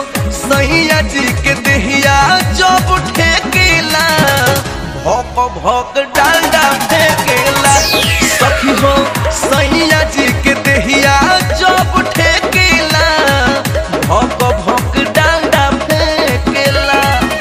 सैया जी के देहिया जब ठेकेला भौक भौक डांडा फेंकेला सखी हो सैया जी के देहिया जब ठेकेला भौक भौक डांडा फेंकेला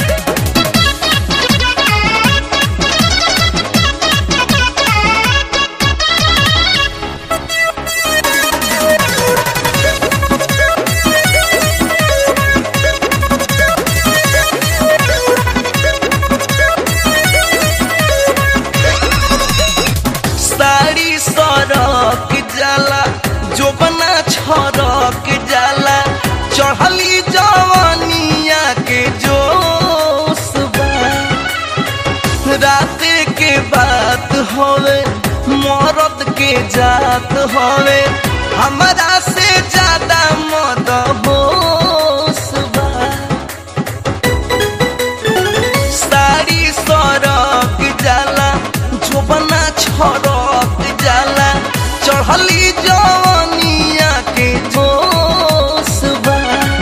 साड़ी सरक जाला जोबना छरक जाला चढ़ली जवानिया के जोश बा राते के बात होवे मरद के जात होवे हमरा से ज्यादा मद होश बा साड़ी सरक जाला जोबना छरक जाला चढ़ली जवानिया के जोश बा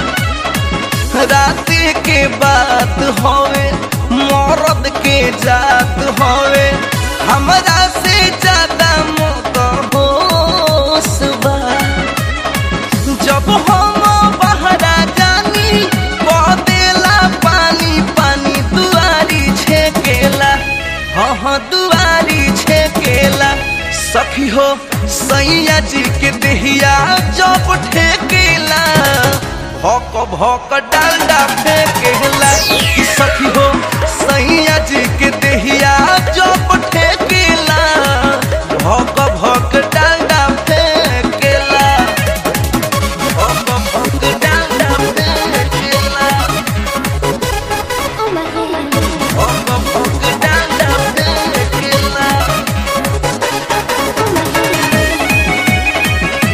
राते के बात होवे मरद के जात होवे हमरा से ज्यादा मत होश बा जब हम बहरा जानी बदेला पानी पानी दुआरी छेकेला हाँ हाँ दुआरी छेकेला सखी हो सैया जी के देहिया जब ठेकेला भौक भौक डांडा फेंकेला कि सखी हो सैया जी के देहिया जब ठेकेला भौक भौक डांडा फेंकेला भौक भौक डांडा फेंकेला Oh my god. भौक भौक Danda फेंकेला Oh my god.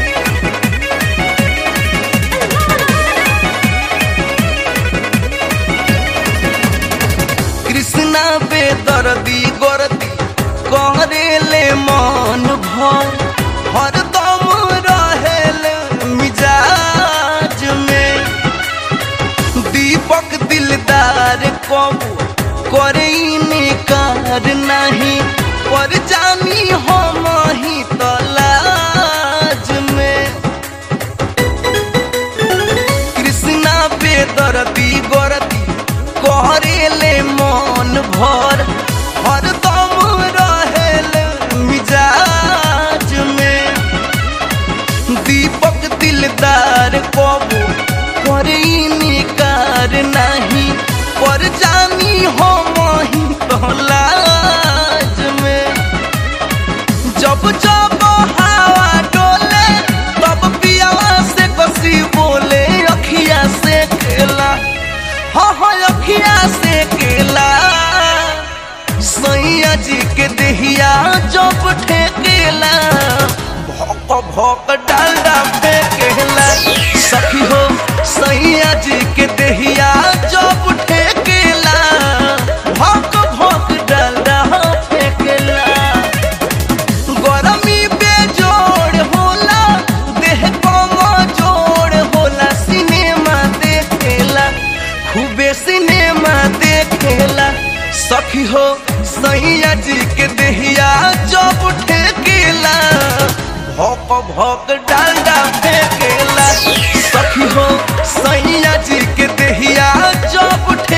Krishna बेदर्दी गोरदी करेले मन भर हरदम रहेल मिजाज में दीपक दिलदार कबू करे निकार नहीं पर जानी हम ही तलाज में कृष्णा बेदर्दी गोरदी करेले मन भर हरदम रहेल मिजाज में दीपक दिलदार कबू करे निकार नहीं पर जानी हम ही तलाज में जब जब हवा डोले तब पियावा से कसी बोले अखिया से केला हाँ हाँ अखिया से केला सैया जी के देहिया जब ठेकेला भौक भौक डालडा फेंकेला सखी हो सैया जी के देहिया जब ठेकेला भौक भौक डालडा फेंकेला गरमी बेजोड़ होला देह कमजोड़ होला सिनेमा देखेला खूबे सिनेमा देखेला सखी हो सैया जी के देहिया जब ठेकेला भौक भौक डांडा फेंकेला सखी हो सैया जी के देहिया जब ठेकेला